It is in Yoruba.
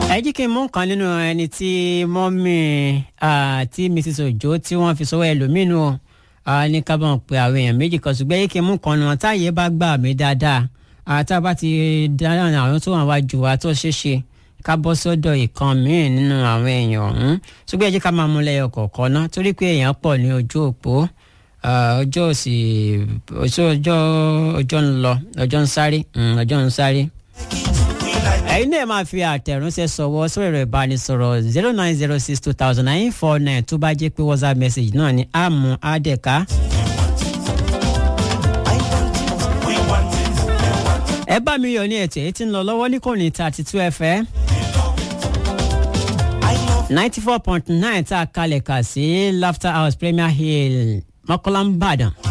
ẹ jí kí n mú nǹkan nínú ẹni tí mọ́mì tí mrs ojo tí wọ́n fi sọ́wọ́ ẹlòmínú ní kábọ̀n pé àwọn èèyàn méjì kan ṣùgbọ́n yìí kí n mú nǹkan nù táyé bá gbà mí dáadáa tá a bá ti dáná àwọn tó wà wájú wa tó ṣeéṣe ká bọ́ sọ́dọ̀ ìkan míì nínú àwọn èèyàn ọ̀hún ṣùgbọ́n ẹ jẹ́ ká máa mú lẹ́yọ kọ̀ọ̀kan ná torí pé èèyàn pọ̀ ní ojú òpó ọjọ́ òsì ọjọ́ ọjọ́ ń lọ ọjọ́ ń sáré ọjọ́ ń sáré ẹ̀yin náà máa fi àtẹ̀ránṣẹ́ sọ̀wọ́ sórí ẹ̀rọ ìbánisọ̀rọ̀ zero nine zero six two thousand nine four nine tó bá jẹ́ pé whatsapp message náà ni àmú àdẹ̀ká. ẹ bá mi yọ ní ètò èyí tí ń lọ lọ́wọ́ ní kò ní thirty two fm ninety four point nine tá a kalẹ̀ kà sí laughter house premier hill mọ́kànlá ń bàdàn.